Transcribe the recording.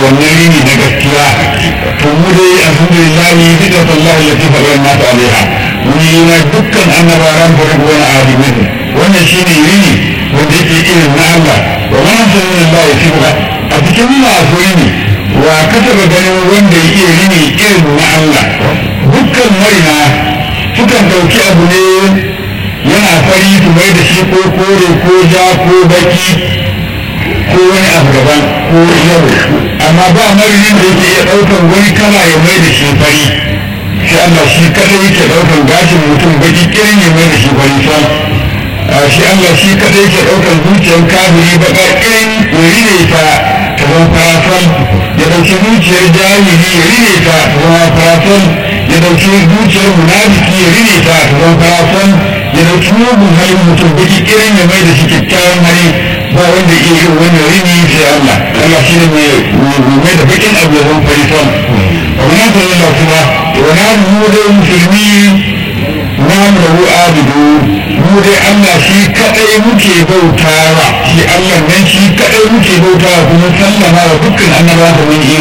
wannan rini na gaskiya to mu dai alhamdulillah duka sallahu lati faɗa nasu alaiha mun yi na dukkan annabawan farko wani alimin wannan shine rini wanda yake irin na Allah wa man sallallahu alaihi wa a cikin masu rini wa ka taɓa ganin wanda ya iya rini irin na Allah dukkan marina sukan ɗauki abu ne yana fari su mai da shi ko kore ko ja ko baki ko wani abu daban ko yau amma ba marinin da yake iya ɗaukan wani kala ya mai da shi fari shi Allah shi kadai yake ɗaukan gashin mutum baki kirin ya mai da shi fari sam shi Allah shi kadai yake ɗaukan zuciyar kafiri baka kirin ya rine ta ta zama farafan ya ɗauki zuciyar jahili ya rine ta ta zama farafan ya ɗauki zuciyar munafiki ya rine ta ta zama farafan ya ɗauki mugun halin mutum baki kirin ya mai da shi kyakkyawan hali ba wanda iya yin wannan rini sai Allah Allah shi ne mai da bakin abu ya zama farifan wannan sallallahu kuma wani mu dai musulmi na mu abidu mu dai Allah shi kadai muke bautawa shi Allah nan shi kadai muke bautawa kuma sallama wa dukkan annabawa da mun